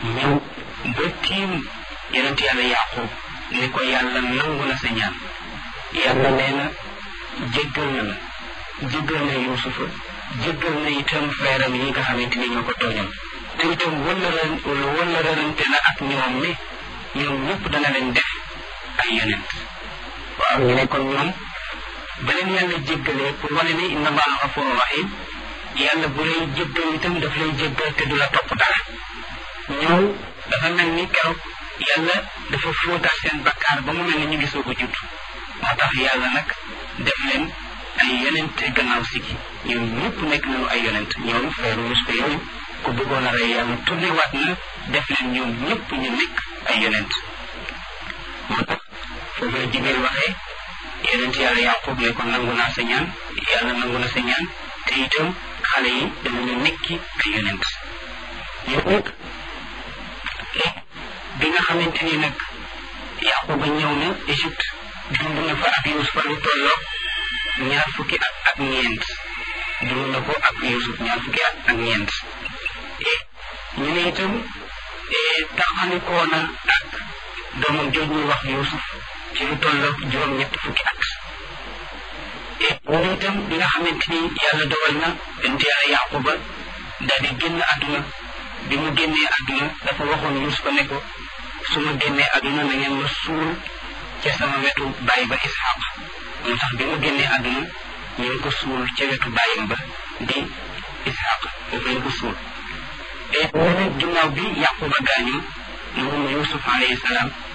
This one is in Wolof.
ñëw ba tiim yonent yàlla yaqub ni ko yàlla nangu na sa ñaan yàlla nee na jéggal na la jéggal na yuusufa jéggal na itam frère am yi nga xamante ni ñoo ko tooñoon te itam wëllëra wëllërante na ak ñoom ne ñoom ñëpp dana leen def ay yonent waaw ñu ne kon ñoom ba leen yàlla jéggalee pour wane ne inna allaha gafurun rahim yàlla bu lay jéggal itam daf lay jéggal te du la topp dara ñoom dafa mel ni keroog yàlla dafa fóotaat seen bakkaar ba mu mel ni ñu ngi soog a judd moo tax yàlla nag def leen ay yonent gannaaw si gi ñoom ñëpp nekk nañu ay yonent ñoom frère Yuusufa yooyu ku bëggoon a rey yàlla tourné waat na def leen ñoom ñëpp ñu nekk ay yonent moo tax foofu la Jibril waxee yonent yàlla Yaqub ne ko nangu naa sa ñaan yàlla nangu na sa ñaan te itam xale yi danañu nekki ay yonent yow nag bi nga xamante ni nag Yaquba ñëw na Égypte dund na fa ak Yuusufa lu tolloog ñaar fukki at ak ñeent dund na ko ak Yuusuf ñaar fukki at ak ñeent ñu ne itam taxalikoo na ak doomam jooj ñuy wax Yuusuf ci lu tolloog juróom-ñett fukki at ñu ne itam bi nga xamante ni yàlla dogal na bent yàlla Yaquba daal di génn àdduna bi mu génnee àdduna dafa waxoon Yuusufa ne ko su ma génnee àdduna na ngeen ma suul ca sama wetu baay ba Isxaq moo tax bi mu génnee àdduna ñu ngi ko suul ca wetu baayam ba di Isxaq foofu lañ ko suul te ginnaaw bi Yaquba gaañu moom Yuusuf alayhi salaam